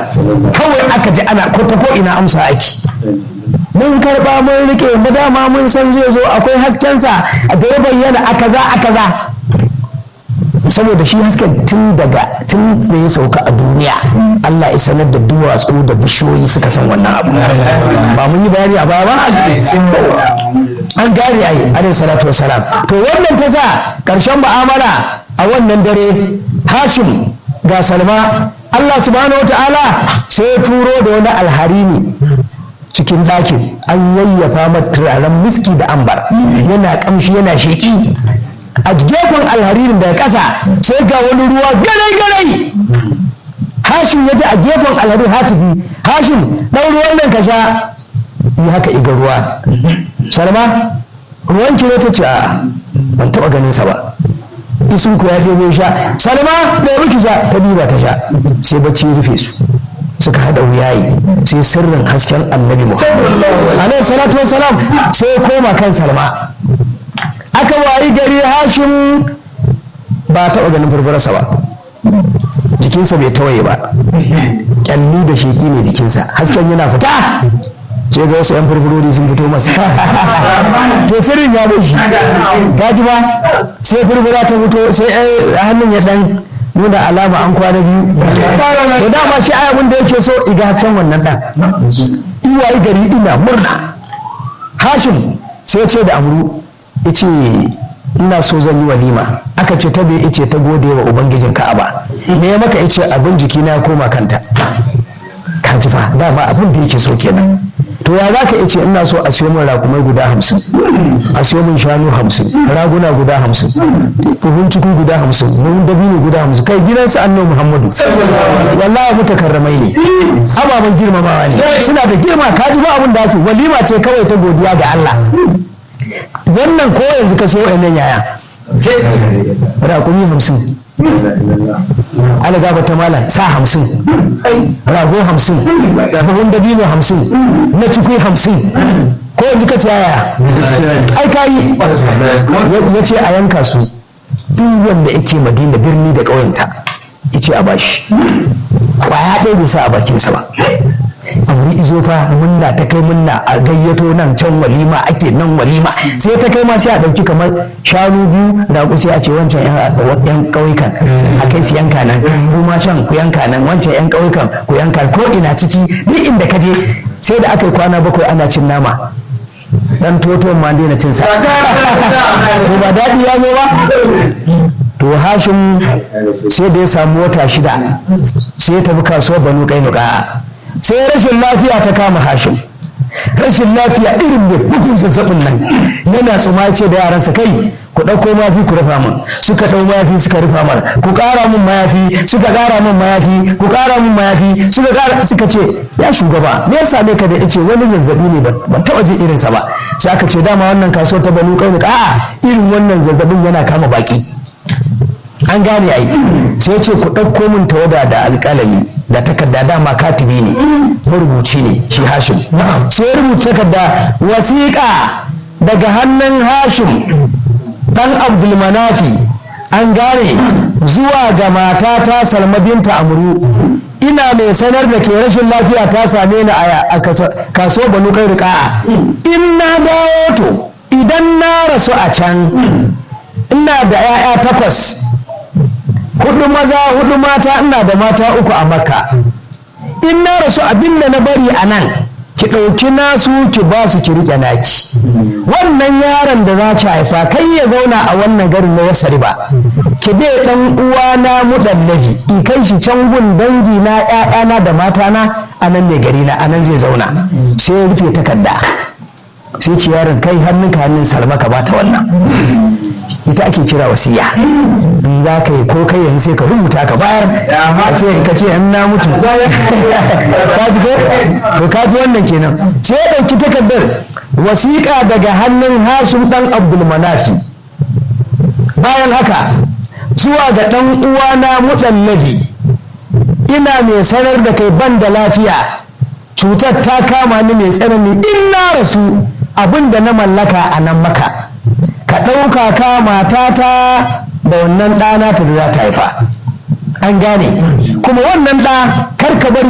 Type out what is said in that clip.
kawai aka ji ana ko ta ko ina amsa ake mun karba mun rike mu dama mun san zai zo akwai haskensa da ya bayyana a kaza a kaza saboda shi hasken tun daga tun da ya sauka a duniya Allah ya sanar da duwatsu da bishiyoyi suka san wannan abu ba mun yi bayani a baya ba an gane ai alaihi salatu wasalam to wannan ta sa karshen mu'amala a wannan dare hashim ga salma Allah subhanahu wataala sai ya turo da wani alharini cikin ɗakin an yayyafa mata turaren miski da ambar yana kamshi yana sheƙi a gefen alharirin daga ƙasa sai ga wani ruwa garai-garai hashim ya ji a gefen alharin hatifi hashim ɗan ruwan nan ka sha yi haka iga ruwa salma ruwan ki ne ta ce a ban taɓa ganin sa ba isun ku ya ɗebo sha salma da ya ki sha ta diba ta sha sai bacci rufe su suka haɗa wuyayi sai sirrin hasken annabi muhammad alaihi salatu wasalam sai ya koma kan salma aka wayi gari hashim ba taɓa ganin furfurarsa ba jikinsa bai tawaye ba kyalli da sheƙi ne jikinsa hasken yana fita sai ga wasu 'yan furfurori sun fito masa to sirrin ya bai shi gaji ba sai furfura ta fito sai hannun ya dan nuna alama an kwana biyu to dama shi ayabin da yake so iga hasken wannan dan iwaye gari ina murna hashim sai ce da amru ya ce ina so zan yi walima aka ce ta bai ice ta gode wa ubangijin ka'aba me ya maka ice abin jiki na koma kanta ka ji fa dama abin da yake so kenan to ya za ka ice ina so a siyo min rakumai guda hamsin a siyo min shanu hamsin raguna guda hamsin buhun ciki guda hamsin buhun dabino guda hamsin kai gidansu annabi muhammadu wallahi mutakarramai ne ababen girmamawa ne suna da girma ka ji ba abin da ake walima ce kawai ta godiya ga Allah wannan ko yanzu ka sayo ɗan yaya rakumi hamsin ala gaba ta mala sa hamsin rago hamsin buhun dabino hamsin na cikui hamsin ko yanzu ka siya yaya ai ka yi ya ce a yanka su duk wanda yake madina birni da ƙauyenta ya ce a bashi kwaya ɗaya bai sa a bakinsa ba amri izo fa munna ta kai munna a gayyato nan can walima ake nan walima sai ta kai ma sai a ɗauki kamar shanu biyu da ku sai a ce wancan yan ƙauyukan a kai su yanka nan kuma can ku yanka nan wancan yan ƙauyukan ku yanka ko ina ciki duk inda ka je sai da aka yi kwana bakwai ana cin nama dan toto ma daina cin sa ko ba daɗi ya zo ba to hashim sai da ya samu wata shida sai ya tafi kasuwar banu kainuka sai rashin lafiya ta kama hashim rashin lafiya irin mai bugun zazzabin nan yana tsuma ce da yaransa kai ku ɗauko mafi ku rufa min suka ɗau mayafi suka rufa mar ku ƙara min mayafi suka ƙara min mayafi ku ƙara min mayafi suka ƙara suka ce ya shugaba me ya same ka da ice wani zazzabi ne ban taɓa jin irinsa ba sai aka ce dama wannan kasuwar ta banu ƙaunuka a'a irin wannan zazzabin yana kama baki an gane ai sai ce ku ɗauko min tawada da alƙalami da takarda dama katibi ne marubuci ne shi hashim sai rubuta takarda wasiƙa daga hannun hashim ɗan abdulmanafi an gane zuwa ga matata salma binta amru ina mai sanar da ke rashin lafiya ta same ni a kaso banu kai riƙa'a in na dawo to idan na rasu a can ina da 'ya'ya takwas hudu maza hudu mata ina da mata uku a makka in na rasu abinda na bari a nan ki ɗauki nasu ki ba su ki riƙe naki wannan yaron da za ki haifa kai ya zauna a wannan garin na yasari ba ki bai ɗan uwana muɗallabi in kai shi can gun dangi na ƴaƴana da matana a nan ne gari na a nan zai zauna sai ya rufe takarda sai ci yaron kai hannunka hannun salma ka bata wannan ita ake kira wasiya in za ka yi ko kai yanzu sai ka rubuta ka bayar ka ce ka ce in na mutu ka ji ko to ka ji wannan kenan sai ya ɗauki takardar wasiƙa daga hannun hashim ɗan abdulmanafi bayan haka zuwa ga ɗan uwana muɗallabi ina mai sanar da kai ban da lafiya cutar ta kama ni mai tsanani in na rasu abin da na mallaka a nan maka ka ɗauka ka matata da wannan ɗana ta da za ta haifa an gane kuma wannan ɗa kar ka bari